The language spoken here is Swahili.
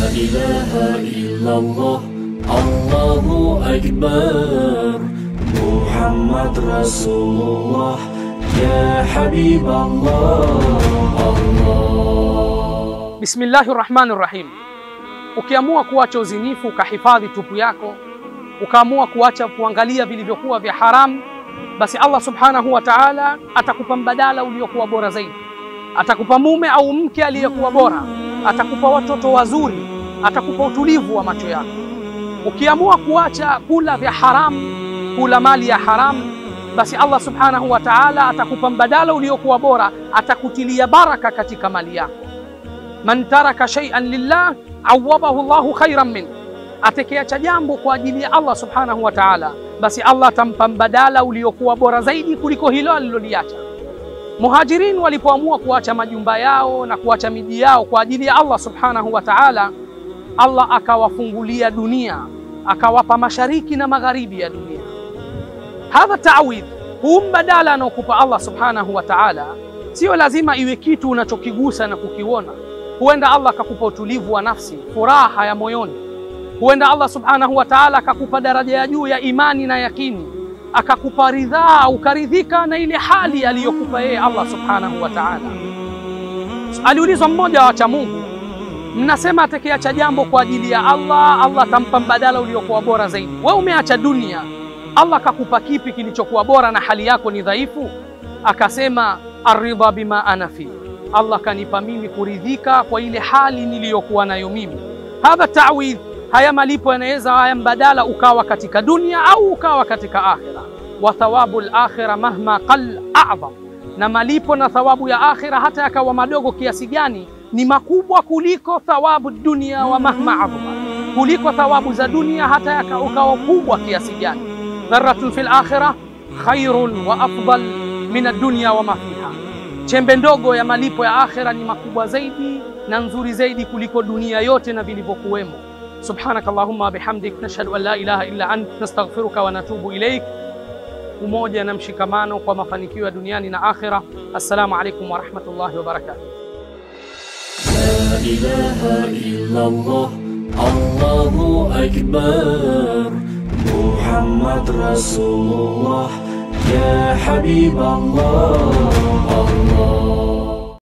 إله إلا الله الله أكبر محمد رسول الله يا حبيب الله الله Bismillahi rahmani rahim. Ukiamua kuacha uzinifu ukahifadhi tupu yako, ukaamua kuacha kuangalia vilivyokuwa vya haramu, basi Allah subhanahu wa ta'ala atakupa mbadala uliokuwa bora zaidi. Atakupa mume au mke aliyekuwa bora, atakupa watoto wazuri, atakupa utulivu wa macho yako. Ukiamua kuacha kula vya haramu, kula mali ya haramu, basi Allah subhanahu wa ta'ala atakupa mbadala uliokuwa bora, atakutilia baraka katika mali yako. Man taraka shay'an lillah awadahu Allahu khairan min, atekeacha jambo kwa ajili ya Allah subhanahu wa ta'ala, basi Allah atampa mbadala uliokuwa bora zaidi kuliko hilo aliloliacha. Muhajirin walipoamua kuacha majumba yao na kuacha miji yao kwa ajili ya Allah subhanahu wa ta'ala, Allah akawafungulia dunia, akawapa mashariki na magharibi ya dunia. Hadha taawidh, huu mbadala anaokupa Allah subhanahu wa ta'ala, sio lazima iwe kitu unachokigusa na kukiona. Huenda Allah akakupa utulivu wa nafsi, furaha ya moyoni. Huenda Allah subhanahu wa ta'ala akakupa daraja ya juu ya imani na yakini, akakupa ridhaa, ukaridhika na ile hali aliyokupa yeye Allah subhanahu wa ta'ala. Aliulizwa mmoja wa wacha Mungu, mnasema atekeacha jambo kwa ajili ya Allah, Allah atampa mbadala uliokuwa bora zaidi. Wewe umeacha dunia, Allah akakupa kipi kilichokuwa bora na hali yako ni dhaifu? Akasema aridha bima ana fi, Allah kanipa mimi kuridhika kwa ile hali niliyokuwa nayo mimi. Hadha ta'widh, haya malipo yanaweza haya mbadala ukawa katika dunia au ukawa katika akhira. Wa thawabu al-akhira mahma qall a'zam, na malipo na thawabu ya akhira hata yakawa madogo kiasi gani ni makubwa kuliko thawabu dunia wa mahma adhama, kuliko thawabu za dunia hata yaka ukawa kubwa kiasi gani. Dharratun fil akhirah khairun wa afdal min ad-dunya wa ma fiha, chembe ndogo ya malipo ya akhira ni makubwa zaidi na nzuri zaidi kuliko dunia yote na vilivyokuwemo. Subhanaka Allahumma bihamdik nashhadu an la ilaha illa ant nastaghfiruka wa natubu ilaik. Umoja na mshikamano kwa mafanikio ya duniani na akhira. Assalamu alaikum wa rahmatullahi wa barakatuh. لا إله إلا الله الله أكبر محمد رسول الله يا حبيب الله الله